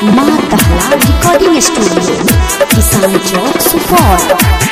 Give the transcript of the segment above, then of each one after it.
माँ दहला recording studio किसान चौक सुपौल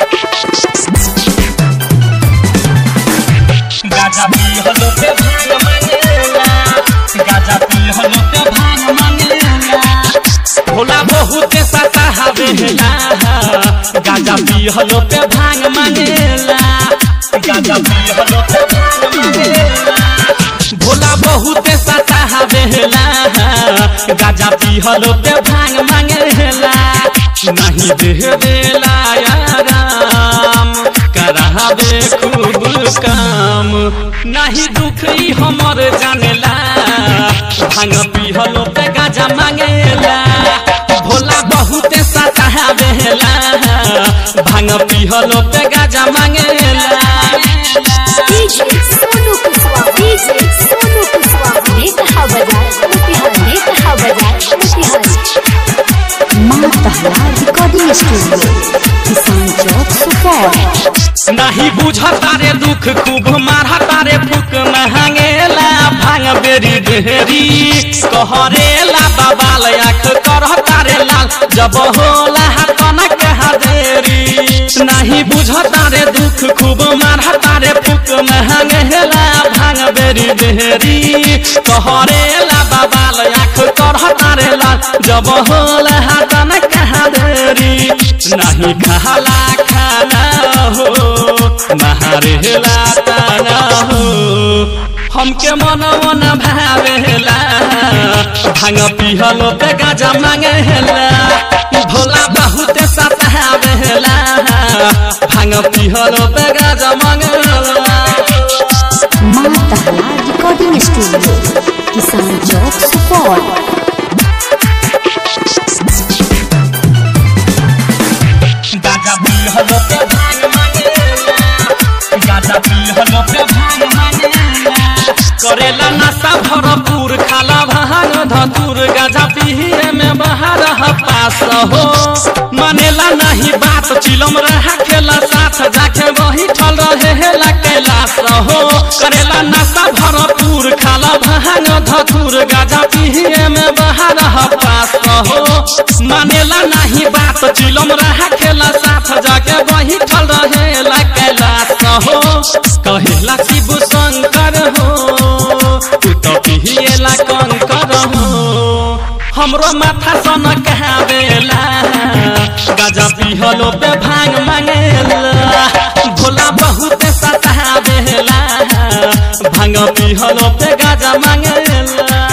गाजा पी हलो पे भांग मांगेला गाजा पी हलो पे भांग मांगेला भोला बहुत सता हवेला गाजा पी हलो पे भांग मांगेला गाजा पी हलो पे भांग मांगेला भोला बहुत सता हवेला गाजा पी हलो पे भांग मांगेला नहीं देवेला आराम करावे खूब काम नहीं दुख ई हमर जानेला भांग पिहलो पे गाजा मांगेला भोला बहुत सतावेला भांग पिहलो पे गाजा मांगेला डीजे सोनू कुशवाहा डीजे सोनू कुशवाहा ने कहा बजाए मोतिहार ने कहा बजाए मोतिहार माँ दहला रिकॉर्डिंग स्टूडियो किसान चौक सुपौल नहीं बुझता रे दुख खूब मारता रे फूक महंगेला भांग बेरी ढेरी कहरेला बबाल आँख करता रे लाल जब होला कनक हदेरी नहीं बुझता रे दुख खूब मारता रे फूक महंगेला भांग बेरी ढेरी कहरेला बबाल आँख करता रे लाल जब होला कनक हदेरी नहीं खाला खाना हो महारेला ताना हो हमके मन मन भावेला भांग पिहलो पे गाजा मांगेला भोला बहुत सतावेला भांग पिहलो पे गाजा मांगेला माँ दहला रिकॉर्डिंग स्टूडियो किसान चौक सुपौल गाजा पिहलो पे भांग मांगेला गाजा पिहलो पे भांग मांगेला करेला नशा भरपूर खाला भांग धतूर गाजा पिहे में बाहर पास हो मानेला नहीं बात चिलम रहा खेला साथ जाके वही ठल रहे हेला कैलाश हो करेला नशा भरपूर खाला भांग धतूर गाजा पिहे में बाहर पास हो मानेला नहीं बात चिलम रहा खेला साथ जाके वही ठल रहेला कैलाश हो कहेला शिव शंकर हो तू तो पिहिएला कंकर हो हमरो माथा सन कहावेला गाजा पिहलो पे भांग मांगेला भोला बहुत सतावेला भांग पिहलो पे गाजा मांगेला